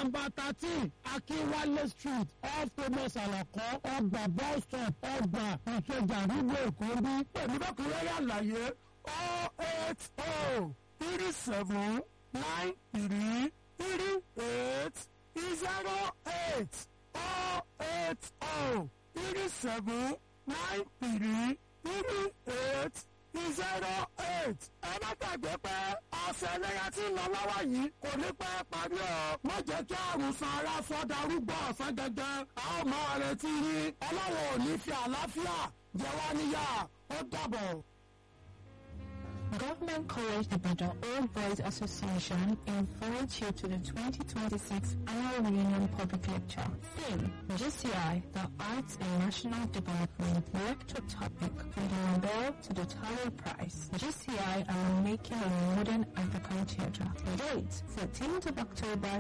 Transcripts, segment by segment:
nọ́mbà thirteen akínwálé street off thomas alakọ ọgbà bus stop ọgbà ìkẹjà nílùú èkó bí. pẹ̀lú bákúrẹ́rẹ́ àlàyé oh eight oh three seven nine three three eight zero eight oh eight oh three seven nine three three eight zero eight. ẹ má gbàgbé pé ọ̀sẹ̀ ẹlẹ́yà tí ń lọ lọ́wọ́ yìí kò ní pẹ́ parí o. má jẹ́ kí àrùn san ara sọ darúgbó ọ̀sán gẹ́gẹ́. a ó máa retí yín ọlọ́run ò ní fi àlàáfíà jẹ wá níyà ó dàbọ̀. Government College Ibadan Old Boys Association invites you to the 2026 Annual Reunion Public Lecture. Theme, GCI, the Arts and National Development. Lecture topic, from the Nobel to the Taro Prize. GCI and making a modern African theatre. Date, 14th of October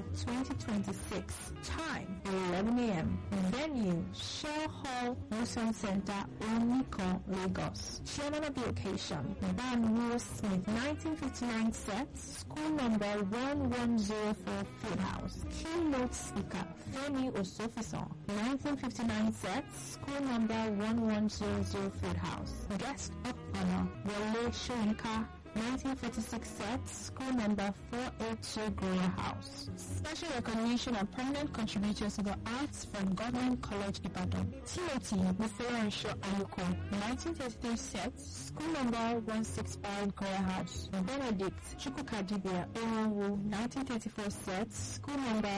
2026. Time, 11 a.m. Venue, Shell Hall, Museum Center, Oniko, Lagos. Chairman of the occasion, Ban Will Smith, 1959 set, school number 1104 Fieldhouse. Keynote speaker, Femi Osofison, 1959 set, school number 1100 Fieldhouse. Guest of honor, Wale Shoyinka, 1946 set, school number 482 Gloria House. Special recognition of permanent contributors to the arts from Government College Ibadan. Timothy Muferansho Ayuko, 1933 set, school number 165 Gloria House. Benedict Chukwukadibia Oranwu, 1934 set, school number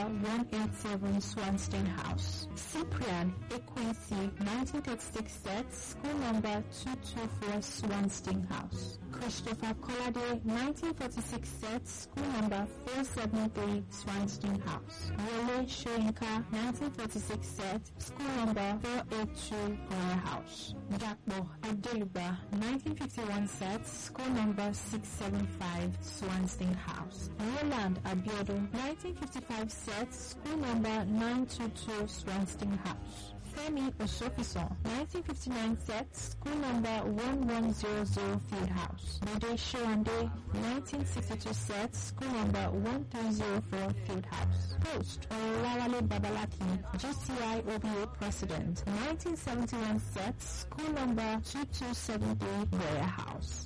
187 Swanstein House. Cyprian Equincy, 1936 set, school number 224 Swanstein House. Christopher Kolade, 1946 set, school number 473 Swanstein House. Wole Shoyinka, 1946 set, school number 482 Gloria House. Dakbo Adeluba, 1951 set, school number 675 Swanstein House. Roland Abiodun, 1955 set, school number 922 Swanstein House. Femi Osofison, 1959 set, school number 1100 Fieldhouse. Bode Showande, 1962 set, school number 1304 Fieldhouse. Post, Olawale Babalaki, GCI OBA President, 1971 set, school number 2273 Warehouse.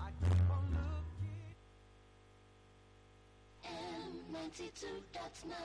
M92.9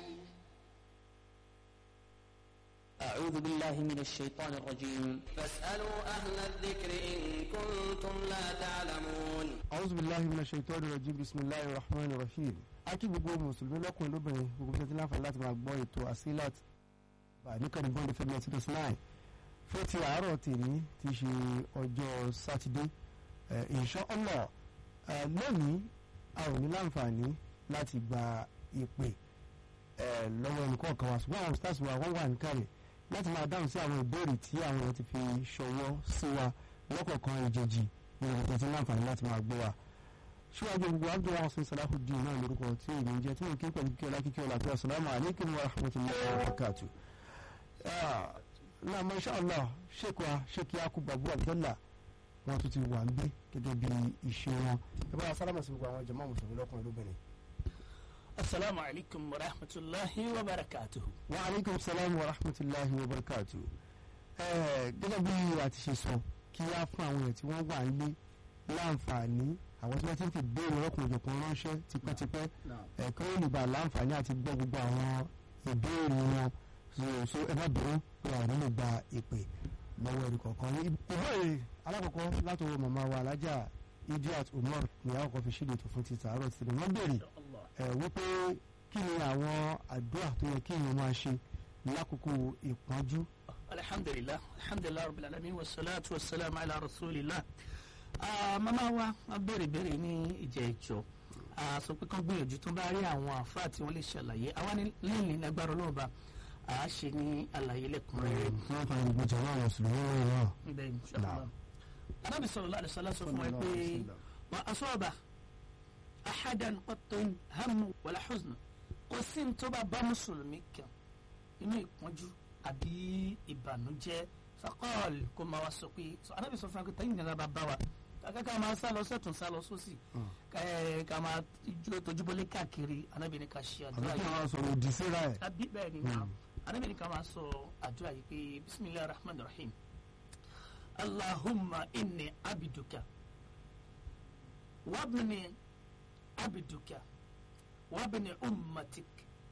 أعوذ بالله من الشيطان الرجيم فاسألوا أهل الذكر إن كنتم لا تعلمون أعوذ بالله من الشيطان الرجيم بسم الله الرحمن الرحيم akí gbogbo mùsùlùmí lọ́kùnrin lóbìnrin gbogbo tó ti láǹfààní láti máa gbọ́ ètò asilat bá níkànnì bọ́ọ̀lù fẹ́mi ẹtí tó sinai fún ti àárọ̀ tèmi ti ṣe ọjọ́ sátidé insha Allah lónìí a ò ní láǹfààní láti gba ìpè lọ́wọ́ ẹnìkọ̀ọ̀kan wa ṣùgbọ́n àwọn stars wa wọ́n wà níkàlẹ̀ láti máa dáhùn sí àwọn ìbéèrè tí àwọn èèyàn ti fi ṣọwọ́ sí wa lọ́kọ̀ọ̀kan ìjèjì ní ọ̀pọ̀ tí láǹfààní láti máa gbọ́ wa síwájú gbogbo abdul hasan salahuddin náà lórúkọ tí èmi ń jẹ tí mo kí pẹ̀lú kíkẹ́ ọlá kíkẹ́ ọlá tó asalaamu aleykum wa rahmatulahi wa barakatu. náà masha allah sheikh wa sheikh yakub babu abdullah wọn tún ti wà ń gbé gẹ́gẹ́ bí ìṣe wọn. ẹ bá wa sálámà sí gbogbo àwọn jàmáà mùsùlùmí lọ́kùnrin lóbìnrin. asalaamu alaykum wa rahmatulahi wa barakatuhu. wa aleykum salaam wa rahmatulahi wa barakatu. gẹ́gẹ́ bí a ti ṣe sọ kí á fún àwọn èèyàn tí wọ́n wà ń lé láǹfààní àwọn tí wọ́n ti ń fi béèrè ọkùnrin òjòkun ránṣẹ́ tipẹ́tipẹ́ ẹ̀kọ́ olùgbà láǹfààní àti gbọ́ gbogbo àwọn ìbéèrè wọn so ẹ má bẹ̀rù pé àwọn nílò gba ìpè lọ́wọ́ ẹ̀rí kọ̀ọ̀kan. ìbéèrè alákọ̀ọ́kọ́ látọwọ́ màmá wa alájà idiot umar ní àwọn kan fi ṣíde ètò fún títà àárọ̀ títí wọ́n béèrè wípé kí ni àwọn àdúrà tó yẹ kí èèyàn máa ṣe lákòókò ìpọ́njú. alhamdulilah alhamdulilah rabbil alamin wa salatu wa salam ala rasulillah mama wa wọn béèrè béèrè ní ìjẹ ìjọ sọ pé kán gbìyànjú tó bá rí àwọn àfáà tí wọn lè ṣàlàyé àwa ní lẹ́yìn lágbára ọlọ́ọ̀ba à á ṣe ní àlàyé lẹ́kùnrẹ́rẹ́. wọ́n fara gbogbo jọ̀wọ́ àwọn mùsùlùmí wọn náà. bẹ́ẹ̀ ni sọ́kùnrin anábì sallallahu alaihi wasallam sọ fún wa pé wọn asọ́ọ̀bà ahadan qatun hamu wala huzn kò sí ní tó bá bá mùsùlùmí kan inú ìpọ́njú àbí ìbànújẹ́ fakọ́ọ̀lì kó máa wá sọ pé anábì sọ fún wa pé tẹ́yìn nira bá bá wa kàkà ká máa sá lọ sọ́tún sá lọ sósì ká ẹ, ká máa jó tojúbọlé káàkiri anábìíní ká ṣe àbí àdúrà kí yìí wọ́n sọ̀rọ̀ òdì síra ẹ̀. àbí bẹ́ẹ̀ ni náà anábìíní ká máa sọ àdúrà yìí pé bisimilahi rahman rahim allahumma inni abiduka wabni abiduka wabni ummatik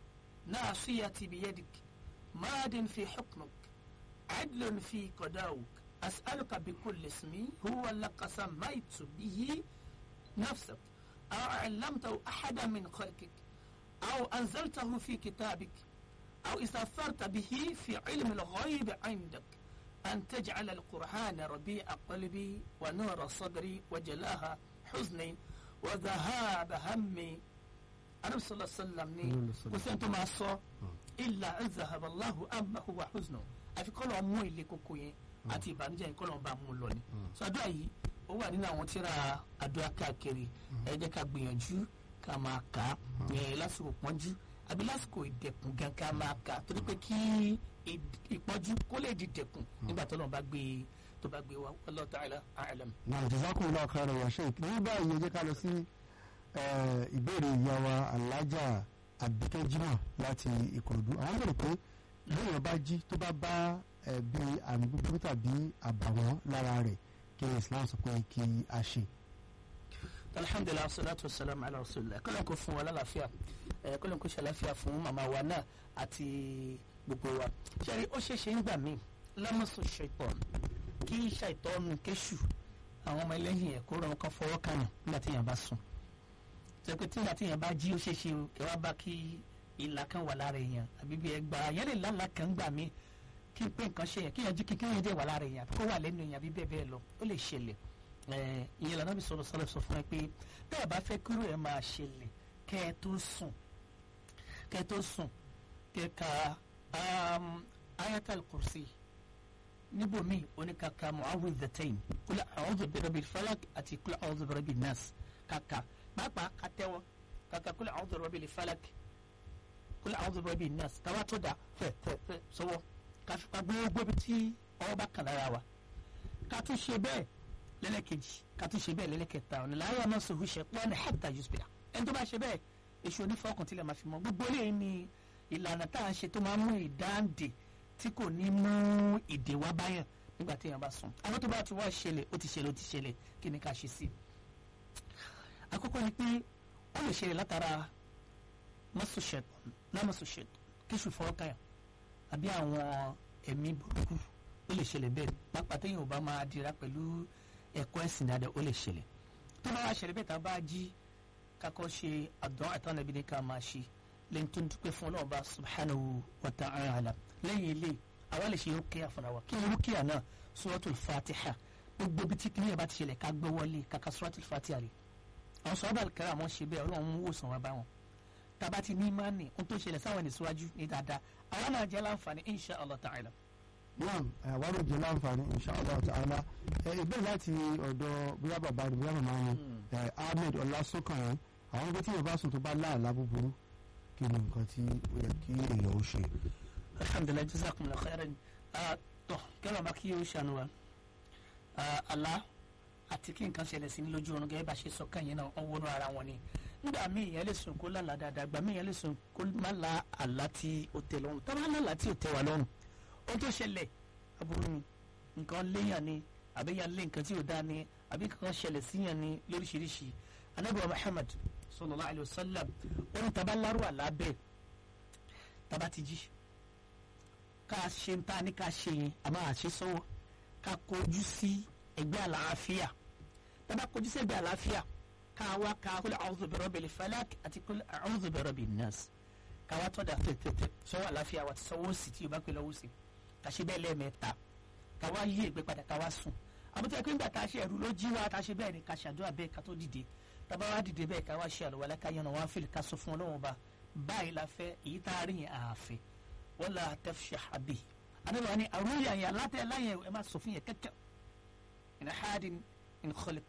naasiyati biyadik maadin fi xukmuk عدل في قضاؤك أسألك بكل اسم هو لك سميت به نفسك أو علمته أحدا من خلقك أو أنزلته في كتابك أو استأثرت به في علم الغيب عندك أن تجعل القرآن ربيع قلبي ونور صدري وجلاها حزني وذهاب همي أنا صلى الله عليه وسلم ني وسنت ما صو إلا أن ذهب الله أما هو حزنه àfi kọ́ lọ́ọ́ mú ilé koko yẹn àti ìbànújẹ́ yẹn kọ́ lọ́ọ́ bá mú lọ ni. sọ àdúrà yìí ó wà nínú àwọn tíra àdúrà káàkiri ẹ jẹ́ ká gbìyànjú ká máa kà á yẹn lásìkò pọ́njú àbí lásìkò ìdẹ̀kùn gan ká máa kà á torí pé kí ì- ìpọ́njú kó lè di dẹ̀kùn nígbà tó lọ́ọ́ bá gbé tó bá gbé wa Wallahu ta'ala a'lam. náà jazakumullahu khairan ya sheik ní báyìí ẹ jẹ́ ká lọ sí eh, ìbéèrè ìyá wa alájà àbíkẹ́ jimoh láti ìkòròdú àwọn bèrè pé lóyún bá jí tó bá bá eh, bí àmì búburú tàbí àbàwọ́n lára rẹ̀ kí ni islam sọ pé kí a ṣe. alhamdulilah salatu wa salam ala rasulillah kọ́lọ́n kò fún wa lálàáfíà ẹ̀ kọ́lọ́n kò ṣàlàáfíà fún màmá wa náà àti gbogbo wa ṣẹ́rí ó ṣeéṣe ń gbà mí lámọ̀sọ̀ ṣètọ́n kí ṣàìtọ́nù kéṣù àwọn ọmọ ẹlẹ́yìn ẹ̀ kó ràn kán fọwọ́ kàn yàn nígbà tí èèyàn bá sùn ṣe pé tí nígbà tí èèyàn bá jí ó ṣeéṣe o kí wá bá kí ìlà kan wà lára èèyàn àbí bí ẹgbàá yẹn lè lálàá kan gbà mí kí n pé nǹkan ṣe yẹn kí yẹn jí kíkẹ́ yẹn dẹ̀ wà lára èèyàn àbí kó wà lẹ́nu èèyàn àbí bẹ́ẹ̀ bẹ́ẹ̀ lọ ó lè ṣẹlẹ̀ ẹ̀ ìyẹn lànà bí sọ̀rọ̀ sọ̀rọ̀ sọ fún ẹ pé tẹ́ ẹ bá fẹ́ kúrò ẹ máa ṣẹlẹ̀ kẹ́ ẹ tó sùn kẹ́ ẹ tó sùn kẹ́ ẹ ka um, ayatul kursi níbòmíì oníkàkà mu'awwidhatayn kul a'udhu birabbil falaq àti kul a'udhu birabbin nas kàkà pàápàá kàtẹ́wọ́ kàkà kul a'udhu birabbil falaq kul a'udhu birabbin nas káwá tó dà fẹ́ fẹ́ fẹ́ sọ́wọ́ káfíńpá gbogbo bí tí ọwọ́ bá kàn lára wa ká tún ṣe bẹ́ẹ̀ lẹ́lẹ́kejì ká tún ṣe bẹ́ẹ̀ lẹ́lẹ́kẹta ọ̀nà láyé ọmọ sòwò ṣe pọ́n ní hẹ́pítà yusufila ẹni tó bá ṣe bẹ́ẹ̀ èṣù onífọkàn tilẹ̀ máa fi mọ́ gbogbo eléyìí ni ìlànà tá à ń ṣe tó máa ń mú ìdáǹdè tí kò ní mú ìdè wá báyàn nígbà tí èèyàn bá sùn àwọn tó bá ti wá ṣẹlẹ̀ ó ti ṣẹlẹ̀ ó ti ṣẹlẹ̀ kí ni ká ṣe sí i. àkọ́kọ́ ni pé ó lè ṣẹlẹ̀ látara mọ́sùṣẹ̀tàn lámọ́sùṣẹ̀tàn kíṣù fọwọ́kàyàn àbí àwọn ẹ̀mí burúkú ó lè ṣẹlẹ̀ bẹ́ẹ̀ pápá téèyàn ò bá máa dira pẹ̀lú ẹ̀kọ́ ẹ̀sìn dáadáa ó lè ṣẹlẹ̀ tó bá wá ṣẹlẹ̀ bẹ́ẹ̀ tá a bá jí kakọ́ ṣe àdán àtàwọn ẹbí ní ká máa ṣe lẹ́yìn tó ń dúpẹ́ fún ọlọ́run bá subhanahu wa ta'ala lẹ́yìn ilé àwa lè ṣe rúkìá fúnra wa kí ni rúkìá náà suratul fatiha gbogbo bí tí kìnìyàn bá ti ṣẹlẹ̀ ká gbé wọlé kàkà suratul fatiha rè àwọn sọ́ọ́bà kẹrẹ àwọn ṣe bẹ́ẹ̀ ọlọ́run ń wòsàn wa bá wọn tába ti ní mánì ohun tó ṣẹlẹ̀ sáwọn ẹni síwájú ní dáadáa àwọn náà jẹ́ láǹfààní insha allah ta'ala. naam àwárò jẹ láǹfààní inshallah ta'ala ẹ ìbéèrè láti ọ̀dọ̀ bóyá bàbá ni bóyá màmá ni ẹ ahmed ọlásùnkànrán àwọn ibi tí yorùbá sùn tó bá láàlá búburú kí ni nǹkan tí ó yẹ kí èèyàn ó ṣe. alhamdulilayi jazakumullahu khairan tọ kẹlẹ ọba kí o ṣàánú wa àlá àti kí nǹkan ṣẹlẹ̀ sí ní lójú oorun gẹ́gẹ́ bá ṣe sọ kàn yẹn náà wọ́n wọnú ara wọn ni nígbà míì yẹn lè sùn kó lálàá dáadáa gbà míì yẹn lè sùn kó má la àlá tí ó tẹ́ lọ́rùn tá bá lálàá tí ó tẹ́ wa lọ́rùn ohun tó ṣẹlẹ̀ aburú ni nǹkan léyàn ni àbí yàn lé nǹkan tí ò dáa ni àbí nǹkan ṣẹlẹ̀ síyàn ni lóríṣiríṣi anabi wa muhammad sallallahu alayhi wa sallam ohun taba lárú àlá bẹ́ẹ̀ taba ti jí ká ṣe ń ta ní ká ṣe yẹn àmọ́ àṣẹ sọ́wọ́ ká kojú sí ẹgbẹ́ àlàáfíà taba kojú sí ẹgbẹ́ àlàáfíà ká wá ká kul a'udhu bi rabbil falak àti kul a'udhu bi rabbin nas ká wá tọ́ da tẹ̀tẹ̀tẹ̀ sọ́wọ́ àlàáfíà wa ti sọ́wọ́ sí tí o bá pè lọ́wọ́ sí ká ṣe bẹ́ẹ̀ lẹ́ẹ̀mẹ́ta ká wá yí ẹgbẹ́ padà ká wá sùn àbútẹ́ pé nígbà tá a ṣe ẹ̀rù ló jí wa tá a ṣe bẹ́ẹ̀ ni ká ṣàdúrà bẹ́ẹ̀ ká tó dìde tábà wá dìde bẹ́ẹ̀ ká wá ṣe àlùwalá ká yànnà wá fìlì ká sọ fún ọlọ́run ba báyìí la fẹ́ èyí tá a rí yẹn àáfẹ́ wala tafshah abi adébáwá ni àrùn yàn yàn látẹ̀ láyẹ̀ ẹ má sọ fún yẹn kẹ́kẹ́ in ahadin in khaliq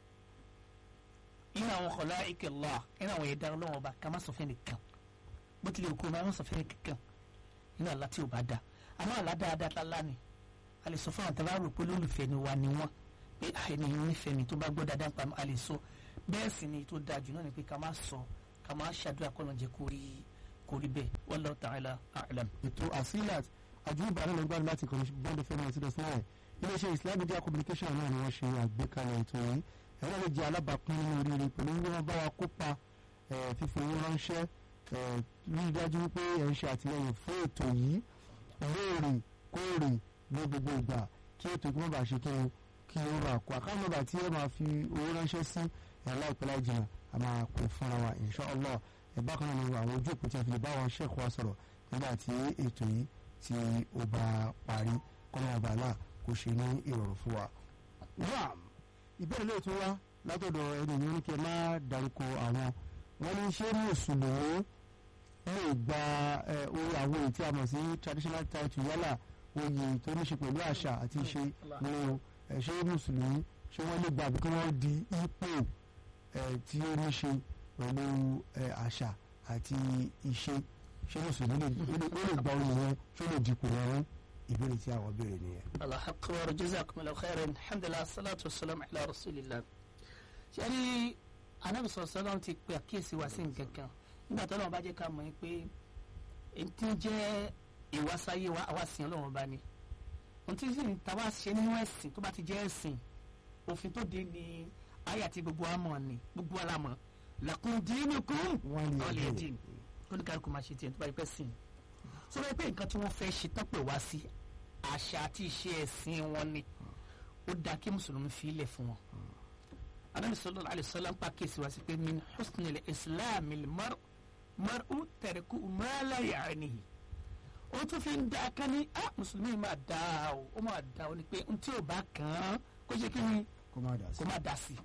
ina àwọn khalaiq Allah ina àwọn ẹ̀dá ọlọ́run ba ká má sọ fún yẹn nìkan bó tilẹ̀ kó má sọ fún yẹn kankan ina àlá tí ò bá da àmọ́ àlá dáadáa tá lá ni a lè sọ fún àwọn tàbá rò pé olólùfẹ́ ni wa ni wọ́n pé ẹni nífẹ̀ẹ́ mi tó bá gbọ́ dáadáa pa a lè sọ bẹ́ẹ̀ sì ni tó dáa jù náà ni pé ká má sọ ká má ṣàdúrà kọ́ ló ń jẹ́ kó rí kó rí bẹ́ẹ̀ wallahu ta'ala a'lam. ètò asilat àjùbà náà ló ń gbádùn láti kàn bọ́ndé fẹ́mi àti dọ̀sán náà iléeṣẹ́ islam media communication náà ni wọ́n ṣe àgbékalẹ̀ ètò yìí ẹ̀rọ lè jẹ́ alábàápín nínú oríire pẹ̀lú bí wọ́n bá wa kópa eh, fífi owó ránṣẹ́ eh, rí i dájú wípé ẹ̀ ń ṣe àtìlẹyìn fún ètò yìí lóòrè kóòrè ní gbogbo ìgbà kí ètò ìgbìmọ̀ bá ṣe kí ni kí ó bá kó àkáǹtì nọ́mbà tí ẹ máa fi owó ránṣẹ́ sí ẹ̀ láìpẹ́ láì jìnnà a máa pè fúnra wa insha Allah ẹ̀ bákan náà ni àwọn ojú òpó tí a fi lè bá wọn ṣẹ́ẹ̀kọ́ wa sọ̀rọ̀ nígbà tí ètò yìí tí ó bá parí kọ́nà ọba náà kò ṣe ní ìrọ̀rùn fún wa. ram ìbéèrè lè tún wá látọ̀dọ̀ ẹni yìí ní kí ẹ má dárúkọ àwọn wọn ní ṣé mùsùlùmí lè gba ẹ, oyè àwọn èyí tí a mọ̀ sí traditional title yálà oyè tó ní ṣe pẹ̀lú àṣà àti ìṣe ní o ẹ, ṣé mùsùlùmí ṣé wọ́n lè gba àbí kí wọ́n di ipò ẹ, tí ó ní ṣe pẹ̀lú ẹ, àṣà àti ìṣe ṣé mùsùlùmí lè ó lè- ó lè gba oyè yẹn ṣé ó lè dipò yẹn ìbéèrè tí àwọn béèrè nìyẹn. Allah akbar jazakumullahu khairan alhamdulillah salatu wasalam ala rasulillah sẹ́ni anabi sọ̀rọ̀ sọ́dọ̀ ti pe àkíyèsí wa sí nǹkan kan nígbà tó lọ́wọ́ bá jẹ́ ká mọ̀ ẹ́ pé èyí tí ń jẹ́ ìwásáyé wa àwa sìn ọlọ́run bá ní ohun tí sì ń ta wá ṣe nínú ẹ̀sìn tó bá ti jẹ́ ẹ̀sìn òfin tó dé ní ayé àti gbogbo àmọ̀ ni gbogbo alámọ̀ lakum dinukum Waliya waliya din. din kóníkàlùkù máa ṣe tiẹ̀ tó bá yẹ pẹ́ sìn sọ wáyé pé nǹkan tí wọ́n fẹ́ ṣe tán pè wá sí àṣà àti ìṣe ẹ̀sìn wọn ni ó dáa kí mùsùlùmí fi ilẹ̀ fún wọn. anabi sallallahu alayhi wa sallam pa kéésì wá sí pé min husni le islam mar mar'u tẹ̀rẹ̀kù ma la ya'nihi. ó tún fi ń da kan ní ah mùsùlùmí máa da o ó máa da o ni pé n tí ò bá kàn án kó ṣe kí ni kó má dà sí. kó má da sí i.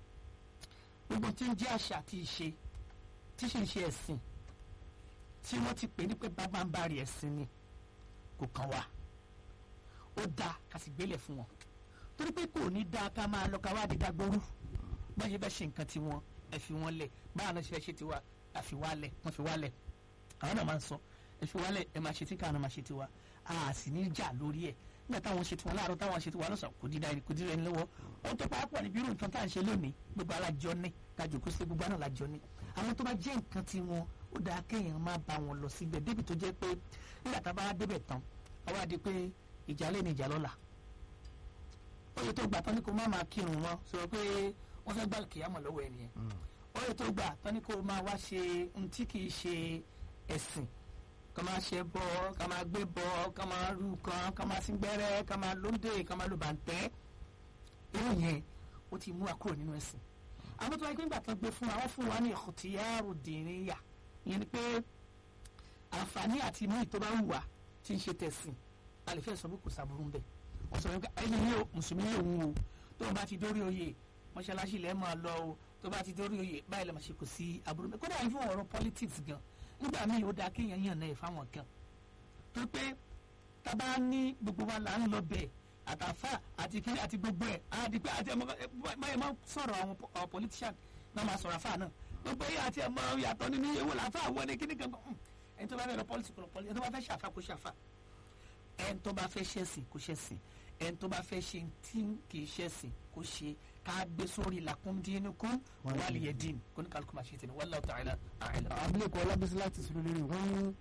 gbogbo tí ń jẹ́ àṣà àti ìṣe tí ṣe ń ṣe ẹ̀sìn tí wọ́n ti pè ní pé bàbá ń bá rí ẹ̀sìn ni kò kàn wá ó dáa ká sì gbélé fún wọn torí pé kò ní dáa ká máa lọ ká wá dídá gbóru bá ṣe fẹ́ ṣe nǹkan tiwọn ẹ fi wọn lẹ̀ báwọn náà ṣe fẹ́ ṣe tiwa àfi wá lẹ̀ wọ́n fi wá lẹ̀ àwọn náà máa ń sọ ẹ fi wá lẹ̀ ẹ máa ṣe tí káwọn náà máa ṣe tiwa a sì ní jà lórí ẹ̀ nígbà táwọn ṣe tiwọn láàárọ̀ táwọn ṣe tiwọn lọ́sàn kò dídá ẹni kò dídá ẹni lọ́wọ́ ó tó pàápàá níbi irú nǹkan tá à ń ṣe lónìí gbogbo alájọ ní kájọ kó sí gbogbo àná lájọ ní àwọn tó bá jẹ́ nǹkan tiwọn ó dáa kéèyàn má bá wọn lọ síbẹ̀ débi tó jẹ́ pé nígbà tá a bá débẹ̀ tán àwa di pé ìjà lé ní ìjà lọ́la oye tó gbà tán ni kò má máa kírun wọn sọ pé wọ́n fẹ́ gbà kìyàmọ̀ lọ́wọ́ ẹ̀ nìyẹn oye tó gbà tán ni kò máa wá ṣe ohun tí kì í ṣe ẹ̀sìn ká máa ṣe bọ ká máa gbé bọ ká máa rú kan ká máa sín gbẹ́rẹ́ ká máa lóńdè ká máa lo bàǹtẹ́ irú yẹn ó ti mú wa kúrò nínú ẹ̀sìn àwọn tó wáyé pé nígbà tó gbé fún wa wọ́n fún wa ní ìkùtìyàrú dìrínyà ìyẹn ni pé àǹfààní àti mú ìtọ́ bá wù wá tí ń ṣe tẹ̀sìn a lè fẹ́ sọ pé kò sàbúrú ń bẹ̀ wọ́n sọ pé ẹni ní o mùsùlùmí lòun o tó o bá ti dórí oyè mọ́ṣáláṣí lẹ́ẹ̀ máa lọ o tó o bá ti dórí oyè báyìí lè máa ṣe kò sí aburú ń bẹ̀ kódà yìí fún ọ̀rọ̀ politics gan nígbà míì ó dáa kéèyàn yàn náà fáwọn kan tó pé tábà ní gbogbo wa là ń lọ bẹ̀ àtàfà àti kiri àti gbogbo ẹ̀ àti pé àti ẹ̀mọ́ báyìí máa sọ̀rọ̀ àwọn po- àwọn politician náà máa sọ̀rọ̀ àfà náà gbogbo yìí àti ẹ̀mọ́ yàtọ̀ nínú ewu làfà wọ ni kíní kan kan ẹni tó bá fẹ́ lọ politics kò lọ politics ẹni tó bá fẹ́ ṣàfà kò ṣàfà ẹni tó bá fẹ́ ṣẹ̀sìn kò ṣẹ̀sìn ẹni tó bá fẹ́ ṣe tí kì í ṣẹ̀sìn kò ṣe ká gbé sórí lakum dinukum waliya din kó ní kálukú máa ṣe tẹ̀lé wallahu ta'ala a'lam. abilékọ ọlábísí láti sọ lórí wọn ní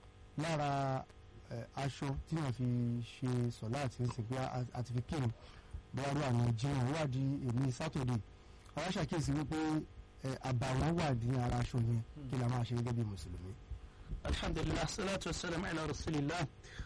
lára ẹ, aṣọ tí wọn fi ṣe sọlá àti ń sìn pé a- àti fi kírun bóyá ló àwọn jiyàn wà di èmi sátọdẹ àwọn ṣàkíyèsí wípé ẹ, àbàwọ́n wà ní ara aṣọ yẹn kí la máa ṣe gẹ́gẹ́ bí mùsùlùmí. alhamdulilah salatu wasalam ala rasulillah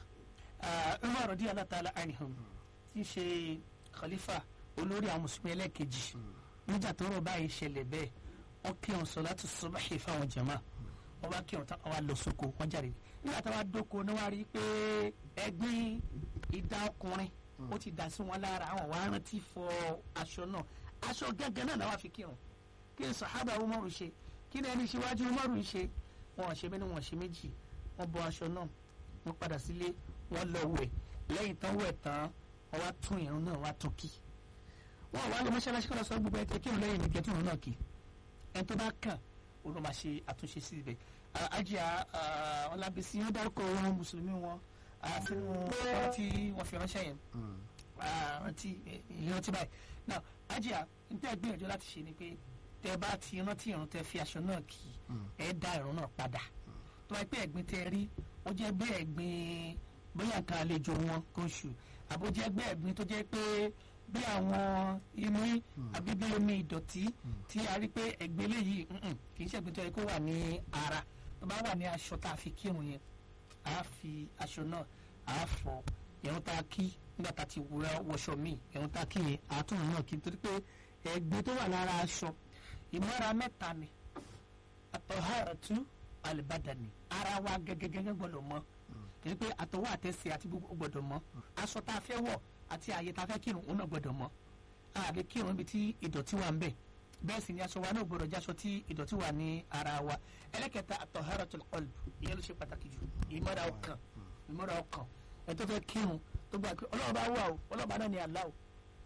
Ah, umar radiyallahu ta'ala anhum tí í ṣe khalifa olórí àwọn mùsùlùmí ẹlẹ́ẹ̀kejì nígbà tó rọ̀ báyìí ṣẹlẹ̀ bẹ́ẹ̀ wọ́n kí wọn salatu subahi fáwọn jama wọ́n bá kí wọn tán wọ́n wá lọ sóko wọ́n jáde nígbà táwa dóko ni wọ́n á rí i pé ẹ̀gbin ìdá ọkùnrin ó ti dà sí wọn lára àwọn wàá rántí fọ aṣọ náà aṣọ gẹ́gẹ́ náà làwọn fi kírun kí ni sahaba umaru ṣe kí ni ẹni ṣíwájú umaru ń ṣe wọn ò ṣe bẹ́ẹ̀ ni wọn ò ṣe méjì wọ́n bọ aṣọ náà wọ́n padà sílé wọ́n lọ wẹ̀ lẹ́yìn tán wẹ̀ tán wọ́n wá tún ìrun náà wá tún kí wọ́n wá lọ mọ́ṣáláṣí kọ́ lọ sọ gbogbo ẹ̀kẹ́ kí òun lẹ́yìn nìkẹ́ tí òun náà kí ẹni tó bá kàn òun ló máa ṣe àtúnṣe sí ibẹ̀ ajá ọlábísí wọ́n dárúkọ wọn mùsùlùmí wọn ah, sínú ọ̀rọ̀ tí wọ́n fi ránṣẹ́ yẹn rántí ìrántí báyìí now ajá n tẹ́ gbìyànjú láti ṣe ni pé tẹ́ bá ti rántí ìrun tẹ́ fi aṣọ náà kì í ẹ dá ìrun náà padà tó bá pé ẹ̀gbin tẹ́ rí ó jẹ́ bí ẹ̀gbin bóyá nǹkan àlejò wọn kò ṣù àbó jẹ́ bí ẹ̀gbin tó jẹ́ pé bí àwọn imú àbí bí omi ìdọ̀tí tí a rí pé ẹ̀gbin eléyìí mm-mm, kì í ṣẹ̀gbin tó yẹ kó wà ní ara tó bá wà ní aṣọ tá a fi kírun yẹn a fi aṣọ náà a fọ ìrun tá a kí nígbà tá a ti wúra wọṣọ míì ìrun tá a kí yẹn àtúnrún náà kí nítorí pé ẹ̀gbin tó wà lára aṣọ ìmọ̀ra mẹ́ta ni àtọ̀hárọ̀tú àlùbádàní ara wa gẹ́gẹ́gẹ́gẹ́ gbọ́dọ̀ mọ́ kì í pé àtọwọ́ àtẹsẹ̀ àti gbogbo gbọ́dọ̀ mọ́ aṣọ tá a fẹ́ wọ̀ àti ààyè tá a fẹ́ kírun òun náà gbọ́dọ̀ mọ́ àbí kírun ibi tí ìdọ̀tí wà ń bẹ̀ bẹ́ẹ̀ sì ni aṣọ wa náà gbọ́dọ̀ jáṣọ tí ìdọ̀tí wà ní ara wa ẹlẹ́kẹta àtọ̀hárọ̀tul qalb ìyẹn ló ṣe pàtàkì jù ìmọ̀ra ọkàn ìmọ̀ra ọkàn ẹ tó fẹ́ kírun tó gbà pé ọlọ́run bá wà o ọlọ́run bá náà ní àlá o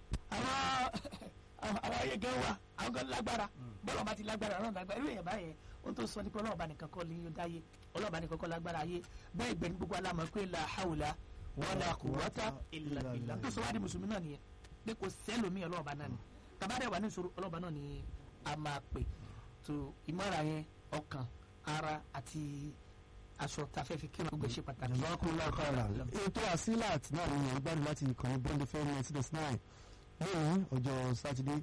àwọn àwọn ayé gan wà àwọn gan lágbára bọ́lá bá ti lágbára ọlọ́run lágbára irú èèyàn báyẹn ohun tó sọ ní pé ọlọ́run bá nìkan kọ́ lè yín dáyé ọlọ́run bá nìkan kọ́ lágbára ayé bẹ́ẹ̀ gbẹ̀ni gbogbo alámọ̀ pé la hawla wala quwwata illa billah tó sọ wá di mùsùlùmí náà nìyẹn pé kò sẹ́lòmí ọlọ́run bá náà ni tàbádẹ́ wà ní ìṣòro ọlọ́run bá náà ni a máa pè tó ìmọ̀ra yẹn ọkàn ara àti aṣọ tá a fẹ́ fi kírun gbogbo ṣe pàtàkì. jazakumullahu khairan ètò asilat náà ni yàn gbádùn láti ìkànnì bond fm ninety dot nine lónìí ọjọ́ sátidé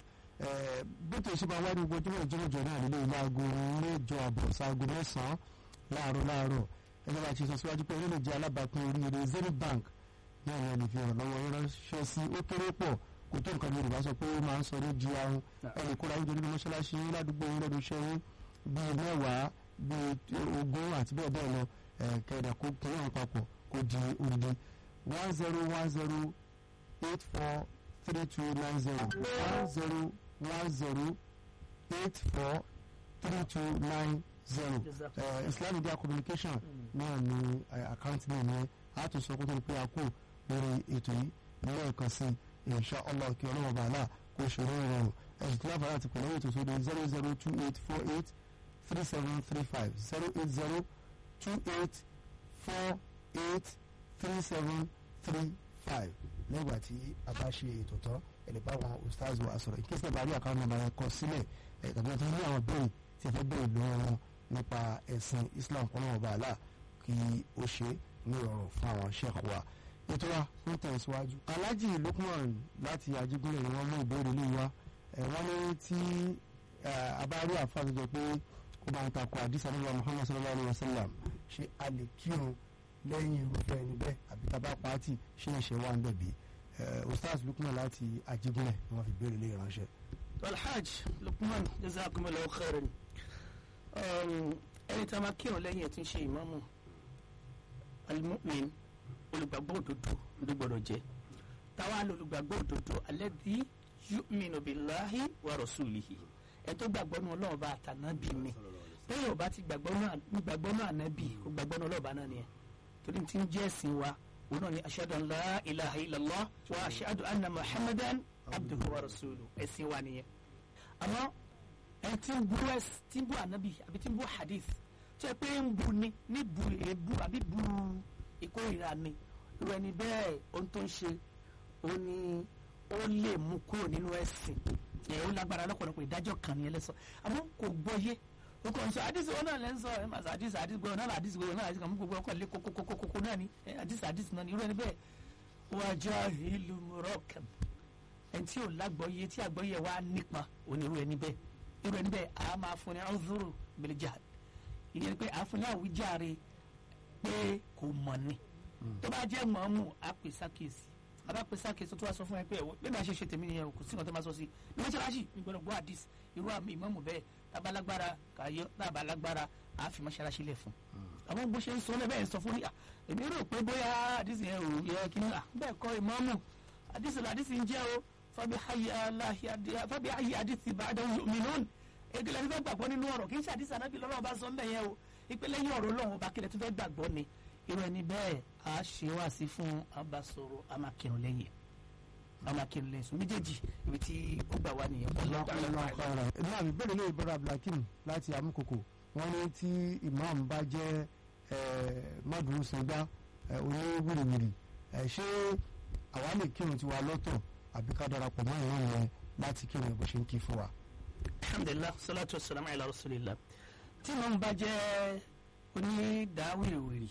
bóto ìṣe máa wá ní gbogbo ojúmọ̀ ìjọ́mọ̀jọ́ náà nílé ilé aago mẹ́jọ àbọ̀ sáago mẹ́sàn-án láàárọ̀ láàárọ̀ ẹgbẹ́ bá ti sọ síwájú pé orílẹ̀ èdè alábàápín oríire zenith bank náà ni ẹni fi hàn lọ́wọ́ yẹn ránṣẹ́ sí ó kéré pọ̀ kò tó nǹkan yorùbá sọ pé ó máa ń sọ ní di ahun ẹnì kóra oúnjẹ nínú mọ́ṣáláṣí ládùúgbò yín lẹ́nu iṣẹ́ yín bíi mẹ́wàá bíi ogún àti bẹ́ẹ̀ bẹ́ẹ̀ lọ kẹ̀dà kó kún àwọn papọ̀ kó di odidi one zero one zero eight four three two nine zero one zero one zero eight four three two nine zero Islam Media Communication náà ní àkáǹtì náà ní àtúnṣe kó tó di pé a kú lórí ètò yìí lẹ́ẹ̀kan sí insha Allah kí ọlọ́wọ́ bàálà kó ṣòro ìrọ̀rùn ẹ̀sùn tí láǹfààní àti pẹ̀lú ètò sódò zero zero two eight four eight three seven three five zero eight zero two eight four eight three seven three five lẹ́gbà tí a bá ṣe ètò tán ẹ̀lẹ́ bá wọn ustaz wa sọ̀rọ̀ ìkéṣẹ́ náà bá rí àkáwọn nàmbà yẹn kọ sílẹ̀ ẹ̀ tàbí ọ̀tún ní àwọn béèrè tí ẹ fẹ́ béèrè lọ́wọ́ wọn nípa ẹ̀sìn Islam kọ́nà ọba àlà kí ó ṣe ní ìrọ̀rùn fún àwọn sheikh wa ètò wa ń tẹ̀síwájú. Alhaji Lukman láti Ajígúnlẹ̀ ni wọ́n mú ìbéèrè lè wá ẹ̀ wọ́n ní tí a bá rí àfa tó jẹ pé ó máa ń takò àdìsá nígbà Muhammad sallallahu alayhi wa sallam ṣé a lè kírun lẹ́yìn irúfẹ́ ẹni bẹ́ẹ̀ àbí tábà pàtì ṣé ìṣe wà ń bẹ̀ bí ustaz Lukman láti Ajígúnlẹ̀ ni wọ́n fi béèrè lè ránṣẹ́. alhaj Lukman jazakumullahu khairan ẹni tí a máa kírun lẹ́yìn ẹ̀ tí ń ṣe ìmáàmù almu'min olùgbàgbọ́ òdodo ló gbọ́dọ̀ jẹ́ táwa lolùgbàgbọ́ òdodo alladhi yu'minu billahi wa rasulihi ẹ tó gbàgbọ́ nù ọlọ́run bá àtànábì ni lẹ́yìn ọba ti gbàgbọ́ nù ànábì kò gbàgbọ́ nù ọlọ́run bá náà nìyẹn torí ti ń jẹ́ ẹ̀sìn wa òun náà ni ashhadu an la ilaha illallah wa ashhadu anna muhammadan abduhu wa rasuluhu ẹ̀sìn wa nìyẹn àmọ́ ẹ ti ń bu ẹs ti ń bu ànábì àbí ti ń bu hadith tí ẹ pé ń bu ni ní bu èébú àbí bu ìkórìíra ni irú ẹni bẹ́ẹ̀ ohun tó ń ṣe ó ní ó lè mú kúrò nínú ẹ̀sìn ẹ̀ ó lágbára lọ́pọ̀lọpọ̀ ìdájọ́ kan ní ẹlẹ́sọ àmọ́ kò gbọ́yé o kò ń sọ àdìsí wọn náà lẹ́ ń sọ ẹ̀ máa sọ àdìsí àdìsí gbọ́dọ̀ náà àdìsí gbọ́dọ̀ náà àdìsí kan mú gbogbo ọkọ̀ lé kókókókókó náà ni àdìsí àdìsí náà ni irú ẹni bẹ́ẹ̀ wájà ìlú mọ̀rọ̀kàn ẹni tí ò lágbọ́yé tí àgbọ́yé wa nípa òní irú ẹni bẹ́ẹ̀ irú ẹni bẹ́ẹ̀ a máa fún ní ọ̀zọ́rò bẹ̀lẹ̀jà ìyẹn pé a fún ní àwíjàre pé kò mọ̀ ni tó bá jẹ́ mọ̀ọ́mù a pè sákèsì a bá pè sákèsì tó wá sọ fún ẹ pé ẹ̀wọ̀ bí màá ṣe ṣe tèmi nìyẹn kò sí nǹkan tó máa sọ sí ní mọ́ṣáláṣí ní gbọ́dọ̀ gbọ́ àdìs irú àmì ìmọ̀ọ́mù bẹ́ẹ̀ tábàlágbára kàyọ́ tábàlágbára a fi mọ́ṣáláṣí lẹ̀ fún àwọn bó ṣe ń sọ lẹ́bẹ̀ẹ́ sọ fún ní èmi rò pé bóyá àdìs yẹn ò yẹ kí ní à bẹ́ẹ̀ kọ́ ìmọ̀ọ́mù àdìs làdìs ń jẹ́ o fábí ayé àdìsí bá dáhùn yòmínún egele fífẹ́ gbàgbọ́ nínú ọ̀rọ̀ kì í ṣe àdìsí anábì lọ́rọ̀ ọba sọ ń bẹ̀ yẹn o ìpele yín ọ̀rọ̀ ọlọ́run ọba kílẹ̀ tó fẹ́ gbàgbọ́ ni irú ẹni bẹ́ẹ̀ a ṣe wá sí fún abasoro amakirun lẹ́yìn amakirun lẹ́yìn sùn méjèèjì ibi tí ó gbà wá nìyẹn. ní àmì bẹ́ẹ̀ lè bọ́ra abdulhakeem láti amúkòkò wọ́n ní tí imam bá jẹ́ mọ́dúró sọgbà oníwìrìwìrì ṣé àwa lè kírun tiwa lọ́tọ̀ àbí ká darapọ̀ mọ́ ìran yẹn láti kírun bó ṣe ń kí fún wa. alhamdulilah salatu wa salam ala rasulillah tí wọn bá jẹ onídàáwìrìwìrì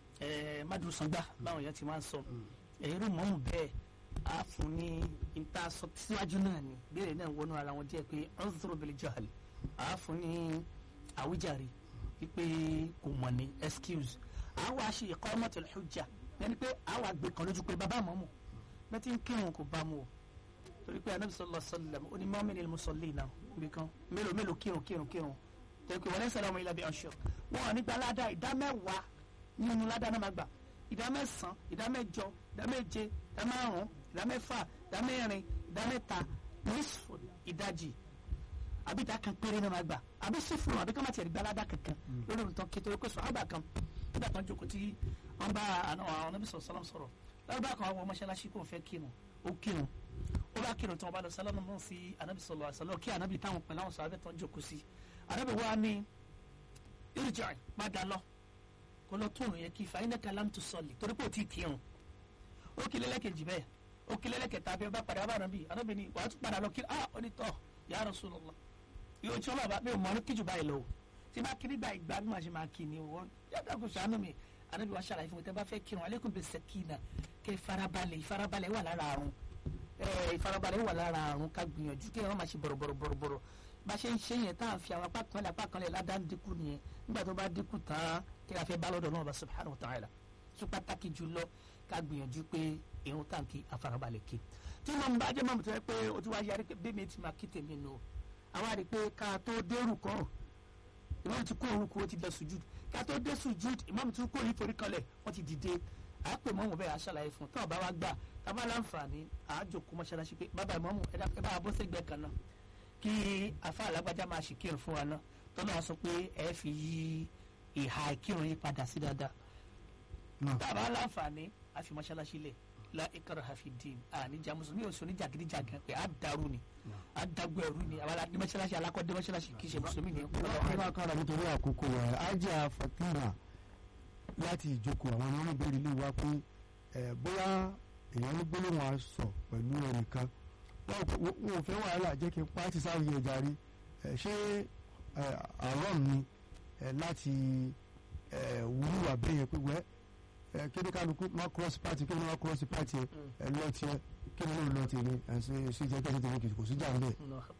ẹ madusangba báwọn yẹn ti máa ń sọ èrò mọ́mù bẹ́ẹ̀ á fún ní ìta sọ síwájú náà ni béèrè náà wọnú ara wọn díẹ̀ pé ọ̀sọ̀rọ̀ bẹ̀lẹ̀ jahal á fún ní àwíjàre wípé kò mọ̀ ní excuse á wá ṣe iqamatul hujja yẹn ni pé á wá gbé kan lójú pé bàbá mọ́mù bẹ́ẹ̀ tí ń kírun kò bá mu o torí pé anabi sallallahu alaihi wasallam ó ní mọ́mìnì mùsọ̀lì náà níbi kan mélòó mélòó kírun kírun kírun torí pé wọ́n lẹ́sẹ̀ lọ́mọ ilẹ̀ bí ọ̀ṣọ́ wọn ò ní gba ládà ìdá mẹ́wàá nínú ládà náà máa gbà ìdá mẹ́sàn-án ìdá mẹ́jọ ìdá méje ìdá márùn-ún ìdá mẹ́fà ìdá mẹ́rin ìdá mẹ́ta nísfò ìdajì àbí ìdá kan péré náà máa gbà àbí sífùrù àbí ká má tiẹ̀ gba ládà kankan lórí ohun tó ń ké torí pé sọ̀hábà kan nígbà tó ń jókòó tí wọ́n bá àwọn ọ̀nàbí sọ̀rọ̀ sọ̀rọ̀ lọ́dọ̀ kan àwọn mọ́ṣáláṣí kò fẹ́ kírun ó kírun ó bá kírun tí wọn bá lọ sálámù náà sí anabi sọlọ àṣàlọ kí anabi táwọn pẹ̀lú àwọn sàbẹ tó ń jókòó sí anabi wa ní irjà padà lọ kó lọ tó òrùn yẹn kí fa iná kalam tó sọlì torí pé ó ti kírun ó kí lẹ́lẹ́kejì bẹ́ẹ̀ ó kí lẹ́lẹ́kẹta bẹ́ẹ̀ bá padà bá anabi anabi ni wàá tún padà lọ kí ah ó ní tọ́ ya Rasulullah yóò tí wọn bá mi ò mọ ní kíjù báyìí lọ o tí bá kiri gba ìgbà bí màá ṣe máa kí ni o yàtọ̀ kò sànú mi anabi wa ṣàlàyé fún mi tẹ́ bá fẹ́ kírun alaikum bis sakina kẹ́ farabalẹ̀ ìfarabalẹ̀ wà lára àrùn ìfarabalẹ̀ wà lára àrùn ká gbìyànjú kí wọ́n máa ṣe bọ̀rọ̀bọ̀rọ̀bọ̀rọ̀ bá ṣe ń ṣe yẹn tá à ń fi àwọn apá kan lẹ̀ apá kan lẹ̀ ládàá ń dínkù nìyẹn nígbà tó bá dínkù tán kí a fẹ́ bá lọ́dọ̀ náà bá subhanahu wa ta'ala tó pàtàkì jùlọ ká gbìyànjú pé irun tàǹkì àfarabalẹ̀ ké tí mo bá jẹ́ mọ̀mọ́tò yẹ pé o ti wá yarí pé bí mi ti máa kí tèmi nù àwọn àrí pé ká tó dérù kọ́ ìmọ̀mù ti kó orúkọ ó ti bẹ sùjúd ká tó dé sùjúd ìmọ̀mù ti kó orí kanlẹ̀ wọ́n ti dìde àápè mọ́mù bẹ́ẹ̀ aṣàlàyé fún tọ́ ọ̀bá wa gbà tábà láǹfààní àájòkó mọ́ṣáláṣí pé bàbá ìmọ̀mù ẹ bá a bọ́ sẹ́gbẹ̀ẹ́ kan náà kí afa alágbájá máa ṣe kírun fún wa náà tọ́lá wa sọ pé ẹ fi yí ìhà ìkírun yí padà sí dáadáa tábà láǹfààní a fi mọ́ṣáláṣí lẹ̀ la ikraha fi din àníjà mùsùlùmí ò sọ ní jàgídíjàgan pé a dàrú ni a dàgbọ́ ẹ̀rú ni àwọn aládé mọ́ṣáláṣí alákọ̀ọ́dé mọ́ṣáláṣí kì í ṣe mùsùlùmí ni. ẹ bá kára nítorí àkókò rẹ̀ ajá fatima láti ìjókòó àwọn ọmọ ìbéèrè ilé wa pé ẹ bóyá èèyàn ní gbólóhùn aṣọ pẹ̀lú ẹnìkan wọn ò fẹ́ wàhálà jẹ́ kí n pa á ti sáré ẹja rí ẹ ṣé àárọ̀ mi láti wúlúwà bẹ́ẹ̀ yẹn pé wẹ́ kéde kálukú má cross party kí ni wọ́n cross party ẹ lọ tiẹ̀ kí ni wọ́n lọ tèmi ẹ̀ ṣe ṣe jẹ́ kẹ́sì tèmi kò sí jà ń bẹ̀.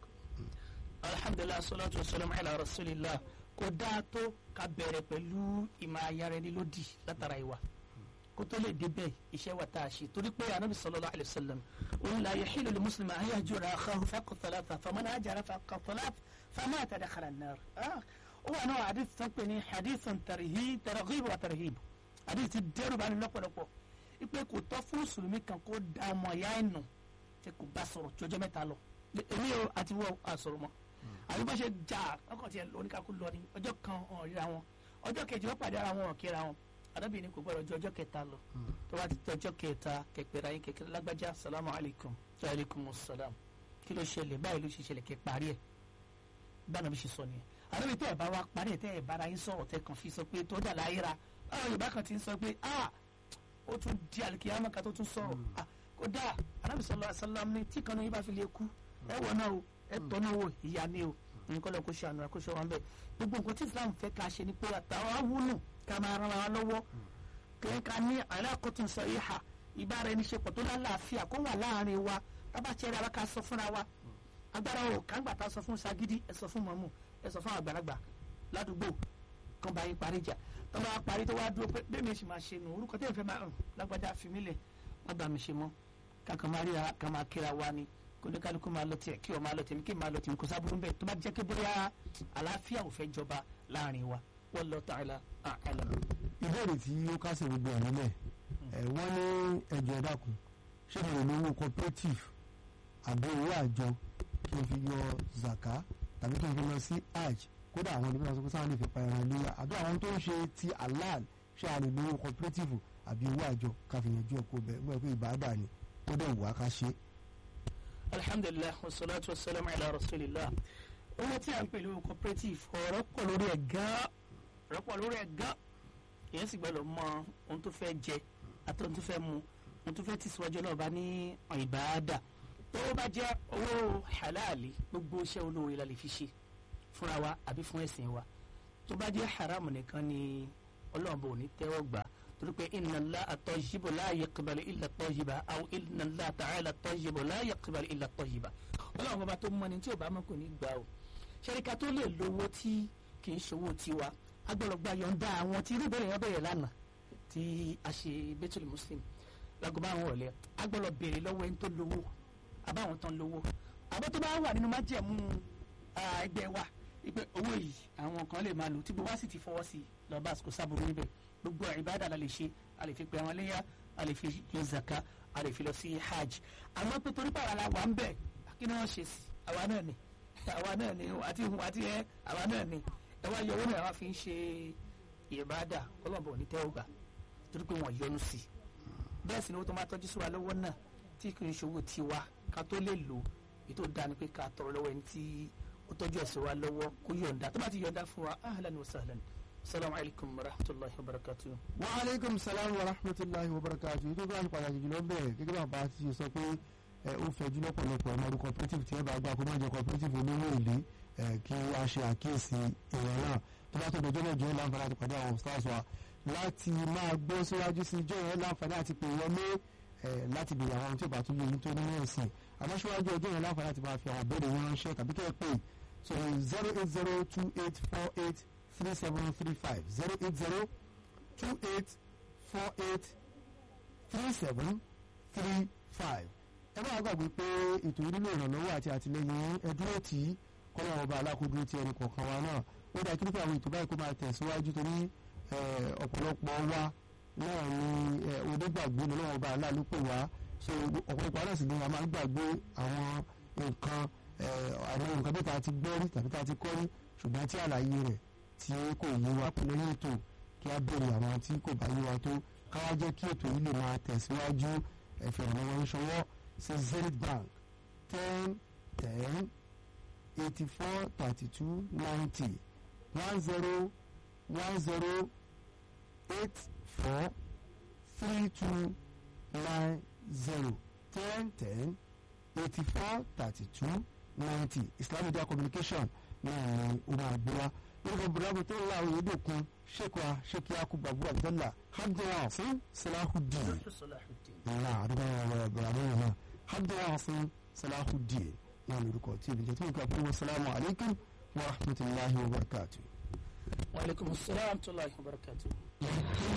alhamdulilah salatu wa salam ala rasulillah kò dáa tó ká bẹ̀rẹ̀ pẹ̀lú ìmọ̀ ayára ẹni lódì látara ìwà kó tó lè débẹ̀ iṣẹ́ wa tá a ṣe torí pé anabi sallallahu alayhi wa sallam òun la yahilu li muslima an yahjura akhahu fawqa thalatha faman hajara fawqa thalatha famata dakhala an-nar ó wà náà hadith tó ń pè ní hadithun tarhib targhib wa tarhib hadith ti dẹ́rù bá ní lọ́pọ̀lọpọ̀ ipe kò tọ́ fún mùsùlùmí kan kó da ọmọ ìyá ẹ̀ nù tí kò bá sọ̀rọ̀ jọjọ́ mẹ́ta lọ èmi ò àti wọ́n àsọ̀rọ̀ mọ́ àbí bá ṣe jà ọkàn tiẹ̀ oníkakú lọ ní ọjọ́ kan ọ̀hún ríra wọn ọjọ́ kejì wọ́n pàdé ara wọn ọ̀kẹ́ra wọn arábìnrin kò gbọ́dọ̀ ju ọjọ́ kẹta lọ tó bá ti tẹ ọjọ́ kẹta kẹpẹrẹ ayé kékeré lágbájá salamu alaykum wa alaykum salam kí ló ṣẹlẹ̀ báyìí ló ṣe ṣẹlẹ̀ kẹ parí ẹ̀ báwọn bí ṣe sọ nìyẹn arábìnrin tẹ́ ẹ̀ bá wa parí ẹ̀ tẹ́ ẹ̀ bára yín sọ̀rọ̀ tẹ́ kàn fi sọ pé tó dà láyé ra báwọn yorùbá kan ti ń sọ pé ah ó tún di alikiyama kan tó tún sọ̀rọ̀ ah kó dáa arábìnrin sallallahu alaihi wasallam ní tí kan ní yín bá fi lè kú ẹ wọ náà o ẹ tọ́ náà wò ìyá ni o nǹkan lọ kó ṣe àná kó ṣe wọn bẹ́ẹ̀ gbogbo nǹkan tí islam fẹ́ ká ṣe ni pé àtàwọn awúlò ká máa ran wa lọ́wọ́ kí ká ní alákòtún sọ ìhà ìbára ẹni ṣe pọ̀ tó lálàáfíà kó wà láàrin wa tábà ṣe ara ká sọ fúnra wa agbára o kàńgbà tá a sọ fún sagidi ẹ sọ fún mọ̀mú ẹ sọ fún àgbàlagbà ládùúgbò kan bá yín parí ìjà tó bá parí tó wá dúró pé bẹ́ẹ̀ mi sì máa ṣe nù orúkọ tẹ́lẹ̀ fẹ́ máa hàn lágbájá fi mí lẹ̀ má bàa mi ṣe mọ́ kákan máa ríra ká máa kíra wa ni kóníkálukú máa lọ tiẹ̀ kí o máa lọ tèmi kí n máa lọ tèmi kò sábúrú bẹ́ẹ̀ tó bá jẹ́ pé bóyá àlàáfíà ò fẹ́ jọba láàrin wa wallahu ta'ala a'lam. ìbéèrè tí ó kásẹ̀ gbogbo ẹ̀ nílẹ̀ ẹ̀ wọ́n ní ẹjọ́ ẹ dákun ṣé mo lè lo owó cooperative àbí owó àjọ kí n fi yọ zaka tàbí kí n fi lọ sí hajj kódà àwọn onímọ̀ sọ pé sáwọn lè fi pa ẹran léyà àbí àwọn tó ń ṣe ti halal ṣé a lè lo owó cooperative àbí owó àjọ ká fi yanjú ẹ̀kọ́ bẹ́ẹ̀ mọ̀ pé ìbáàdà ni ó dẹ̀ wù á ká ṣe é alhamdulilah wasalaatu wasalaam ala rasulillah owó tí a ń pè lówó cooperative ọ̀rọ̀ pọ̀ lórí ẹ̀ gan ọ̀rọ̀ pọ̀ lórí ẹ̀ gan èyàn sì gbọ́dọ̀ mọ ohun tó fẹ́ jẹ àti ohun tó fẹ́ mu mo tún fẹ́ tẹ̀síwájú ọlọ́ọ̀bá ní ìbáadà tó bá jẹ́ owó halali gbogbo iṣẹ́ olóore la lè fi ṣe fúnra wa àbí fún ẹ̀sìn wa tó bá jẹ́ haramu nìkan ni ọlọ́ọ̀bá ò ní tẹ́wọ́ gbà torí pé inna Allaha tayyibu la yaqbalu illa tayyiba aw inna Allaha ta'ala tayyibu la yaqbalu illa tayyiba ọlọ́ọ̀bá bá tó mọ́ni tí ò bá mọ́ kò ní gbà o ṣẹ́ríkà tó lè lówó tí kì í ṣòwò tiwa agbọ́dọ̀gba yọ̀ǹda àwọn tí irú ìbẹ̀rẹ̀ yẹn bẹ̀rẹ̀ lánàá tí a ṣe Baitul Muslim lágbo bá àwọn ọ̀lẹ́ agbọ́dọ̀ béèrè lọ́wọ́ ẹni tó lówó àbáwọn tán lówó àbọ̀ tó bá wà nínú májẹ̀mú ẹgbẹ́ wa wípé owó yìí àwọn kan lè máa lò tí gbogbo wa sì ti fọwọ́ sí i lọ́ba kò sábòrò níbẹ̀ gbogbo ìbádà la lè ṣe a lè fi pe àwọn léyà a lè fi yọ zaka a lè fi lọ sí hajj àmọ́ pé torí pàrọ̀ la wà ń bẹ̀ kí ni wọ́n ṣe sí àwa náà ni àwa náà ni àti ìhun àti ẹ àwa náà ni ẹ wá yọ owó náà wá fi ń ṣe ìbádà ọlọ́mọbọ̀ ní tẹ́wọ́ gbà torí pé wọ́n yọnu sí i bẹ́ẹ̀ sì ni owó tó máa tọ́jú sí wa lọ́wọ́ náà tí kì í ṣòwò tiwa ká tó lè lò ètò ìdáni pé ká tọrọ lọ́wọ́ ẹni tí ó tọ́jú ẹ̀sìn wa lọ́wọ́ kó yọ̀ǹda tó bá ti yọ̀ǹda fún wa ahlan wa sahlan salamu alaykum wa rahmatulahi wa barakatuh. wa aleykum salaam wa rahmatulahi wa barakatu yìí tó bá ní pàtàkì jùlọ bẹ́ẹ̀ gẹ́gẹ́ bá bá ti sọ pé ẹ ó fẹ̀jú lọ́pọ̀lọpọ̀ ọmọ ọdún cooperative tí ẹ bá gbà kó má jẹ cooperative olówó èlé ẹ kí a ṣe àkíyèsí ìwọ̀n náà tó bá tó dọjọ́ mẹ́jọ láǹfààní àti pàdé àwọn stars wa láti máa gbọ́ síwájú sí ijó yẹn láǹfààní àti pè wọlé ẹ láti bèèrè àwọn tí ò bá tún lé yín tó nínú ẹ̀sìn àmọ́ síwájú ọjọ́ yẹn láǹfààní àti máa fi àwọn ìbéèrè yín ránṣẹ́ tàbí kẹ́ ẹ pè so zero eight zero two eight four eight three seven three five zero eight zero two eight four eight three seven three five. ẹ máa gbàgbé pé ètò ìdílé ìrànlọ́wọ́ àti àtìlẹyìn ẹdúró tí kọ́lọ́wọ́ ọba alákòódúró ti ẹnì kọ̀ọ̀kan wa náà ó dáa kí nípa àwọn ètò báyìí kó máa tẹ̀síwájú torí ọ̀pọ̀lọpọ̀ wa náà ni onígbàgbé ni ọlọ́wọ́ ọba aláàlúpè wá so ọ̀pọ̀lọpọ̀ náà sì ni a máa ń gbàgbé àwọn nǹkan àwọn nǹkan bí ta ti gbọ́ rí tàbí ta ti kọ́ rí ṣùgbọ́n tí àlàyé rẹ̀ tí kò yé wa pẹ̀lú ẹ̀yìn ètò kí a béèrè àwọn tí kò bá yé wa tó káwá jẹ́ kí ètò yìí lè máa tẹ̀síwájú ẹ̀fẹ̀ ìrànlọ́wọ́ ń ṣọwọ́ sí Zenith Bank ten ten eighty four thirty two ninety one zero one zero eight four three two nine zero ten ten eighty four thirty two ninety Islam Media Communication náà ni ó máa gbé wa lórúkọ bùrọ̀dù tó ń la òye dòkun ṣèkwa ṣèkí akubabu abdullah abdullah fún salahudeen ńlá àdúgbò ọ̀rọ̀ bùrọ̀dù yìí náà abdullah fún salahudeen náà lórúkọ tí ìbíjẹ tó ń kà fún wasalaamu alaykum wa rahmatulahi wa barakatu. wa aleykum salaam wa rahmatulahi wa barakatuh.